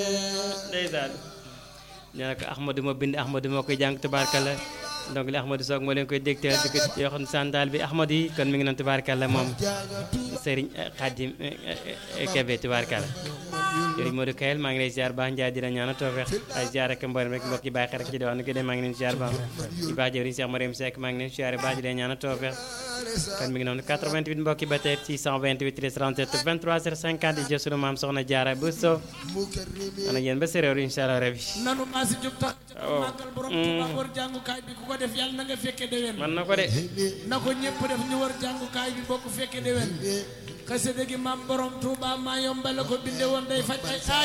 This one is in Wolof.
ndeysaan nee na ko Ahmadou ma bind Ahmadou moo koy jàng tubaarkalla donc li Ahmadou Soog moo leen koy dégtal di ko joxoon sandaal bi Ahmadou yi kon mi ngi noonu tubaarkalla moom Serigne Khadim Kébé tubaarkalla jërëjëf Modou Kayel maa ngi lay ziar baax Ndiaye dina ñaanal tawfeex ay ziar ak mboolem rek mbokk yi bàyyi xel rek ci diwaan nu ko dee maa ngi leen ziar baax ci baax jëwriñ Cheikh Mariam Seck maa ngi leen ziar baax di leen ñaanal tawfeex kon mi ngi noonu 88 mbokk yi ba tey 628 37 23 50 di jël sunu maam soxna Jaara Bousso ana yéen ba séréer incha allah rabi nanu maa si jóg tax màggal borom Tuuba war jàngukaay bi ku ko def yàlla na nga fekke déwén man na ko de na ko ñëpp def ñu war jàngukaay bi bokk fekke déwén xasida gi maam borom Tuuba maa yombale ko binde woon day faj ay